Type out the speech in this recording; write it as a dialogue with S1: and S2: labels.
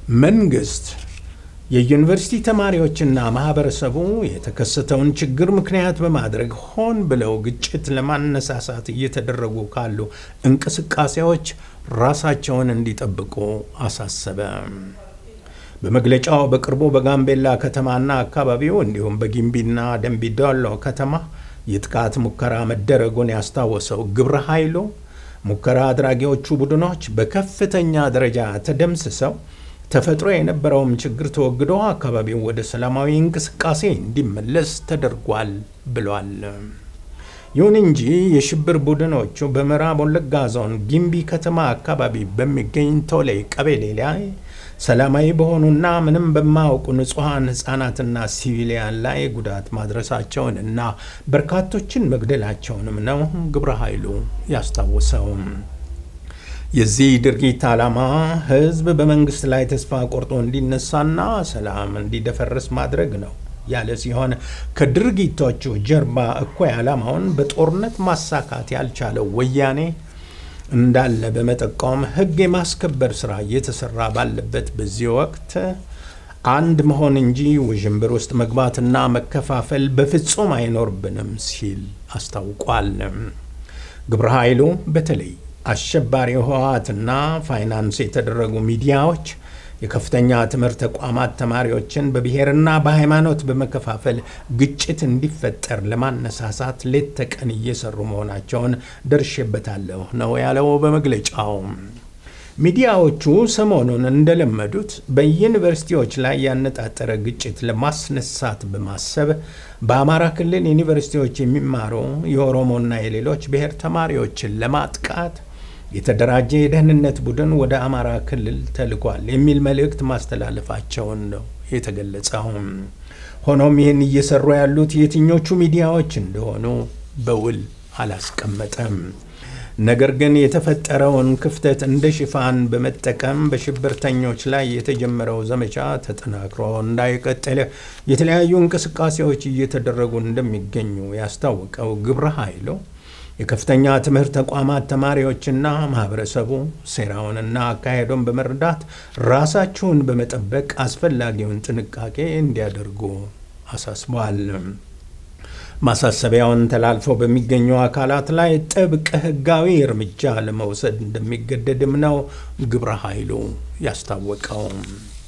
S1: መንግስት የዩኒቨርሲቲ ተማሪዎችና ማህበረሰቡ የተከሰተውን ችግር ምክንያት በማድረግ ሆን ብለው ግጭት ለማነሳሳት እየተደረጉ ካሉ እንቅስቃሴዎች ራሳቸውን እንዲጠብቁ አሳሰበ። በመግለጫው በቅርቡ በጋምቤላ ከተማና አካባቢው እንዲሁም በጊምቢና ደንቢዶሎ ከተማ የጥቃት ሙከራ መደረጉን ያስታወሰው ግብረ ኃይሉ ሙከራ አድራጊዎቹ ቡድኖች በከፍተኛ ደረጃ ተደምስሰው ተፈጥሮ የነበረውም ችግር ተወግዶ አካባቢው ወደ ሰላማዊ እንቅስቃሴ እንዲመለስ ተደርጓል ብሏል። ይሁን እንጂ የሽብር ቡድኖቹ በምዕራብ ወለጋ ዞን ጊምቢ ከተማ አካባቢ በሚገኝ ቶሌ ቀበሌ ላይ ሰላማዊ በሆኑና ምንም በማያውቁ ንጹሐን ሕፃናትና ሲቪሊያን ላይ ጉዳት ማድረሳቸውን እና በርካቶችን መግደላቸውንም ነው ግብረ ኃይሉ ያስታወሰው። የዚህ ድርጊት ዓላማ ሕዝብ በመንግስት ላይ ተስፋ ቆርጦ እንዲነሳና ሰላም እንዲደፈርስ ማድረግ ነው ያለ ሲሆን ከድርጊቶቹ ጀርባ እኩይ ዓላማውን በጦርነት ማሳካት ያልቻለው ወያኔ እንዳለ በመጠቆም ሕግ የማስከበር ስራ እየተሰራ ባለበት በዚህ ወቅት አንድ መሆን እንጂ ውዥንብር ውስጥ መግባትና መከፋፈል በፍጹም አይኖርብንም ሲል አስታውቋል። ግብረ ኃይሉ በተለይ አሸባሪ ህወሓትና ፋይናንስ የተደረጉ ሚዲያዎች የከፍተኛ ትምህርት ተቋማት ተማሪዎችን በብሔርና በሃይማኖት በመከፋፈል ግጭት እንዲፈጠር ለማነሳሳት ሌት ተቀን እየሰሩ መሆናቸውን ደርሼበታለሁ ነው ያለው በመግለጫው። ሚዲያዎቹ ሰሞኑን እንደለመዱት በዩኒቨርሲቲዎች ላይ ያነጣጠረ ግጭት ለማስነሳት በማሰብ በአማራ ክልል ዩኒቨርሲቲዎች የሚማሩ የኦሮሞና የሌሎች ብሔር ተማሪዎችን ለማጥቃት የተደራጀ የደህንነት ቡድን ወደ አማራ ክልል ተልኳል የሚል መልእክት ማስተላለፋቸውን ነው የተገለጸው። ሆኖም ይህን እየሰሩ ያሉት የትኞቹ ሚዲያዎች እንደሆኑ በውል አላስቀመጠም። ነገር ግን የተፈጠረውን ክፍተት እንደ ሽፋን በመጠቀም በሽብርተኞች ላይ የተጀመረው ዘመቻ ተጠናክሮ እንዳይቀጥል የተለያዩ እንቅስቃሴዎች እየተደረጉ እንደሚገኙ ያስታወቀው ግብረ ኃይሉ የከፍተኛ ትምህርት ተቋማት ተማሪዎችና ማህበረሰቡ ሴራውንና አካሄዱን በመረዳት ራሳቸውን በመጠበቅ አስፈላጊውን ጥንቃቄ እንዲያደርጉ አሳስበዋል። ማሳሰቢያውን ተላልፈው በሚገኙ አካላት ላይ ጥብቅ ሕጋዊ እርምጃ ለመውሰድ እንደሚገደድም ነው ግብረ ኃይሉ ያስታወቀው።